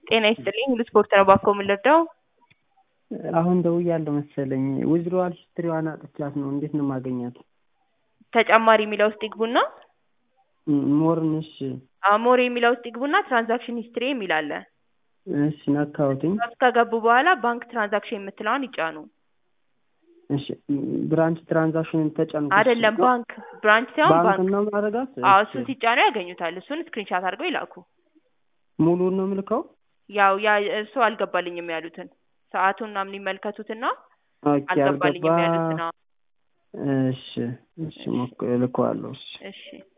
ጤና ይስጥልኝ ሁሉ ስፖርት ነው ባኮ የምንረዳው አሁን ደውያለሁ መሰለኝ ዊዝድሮዋል ሂስትሪዋን አጥቻት ነው እንዴት ነው ማገኛት ተጨማሪ የሚለው ውስጥ ይግቡና ሞርን እሺ ሞር የሚለው ውስጥ ይግቡና ትራንዛክሽን ሂስትሪ የሚል አለ እሺ ነካሁትኝ ውስጥ ከገቡ በኋላ ባንክ ትራንዛክሽን የምትለዋን ይጫኑ እሺ ብራንች ትራንዛክሽን ተጫኑ አይደለም ባንክ ብራንች ሳይሆን ባንክ ባንክ ነው ማድረጋት አዎ እሱን ሲጫኑ ያገኙታል እሱን ስክሪንሻት አድርገው ይላኩ ሙሉን ነው ምልከው ያው ያ እሱ አልገባልኝም ያሉትን ሰዓቱን ምናምን ይመልከቱትና ኦኬ አልገባልኝም አልገባ ያሉትን አዎ። እሺ እሺ ሞክ ልከዋለሁ እሺ እሺ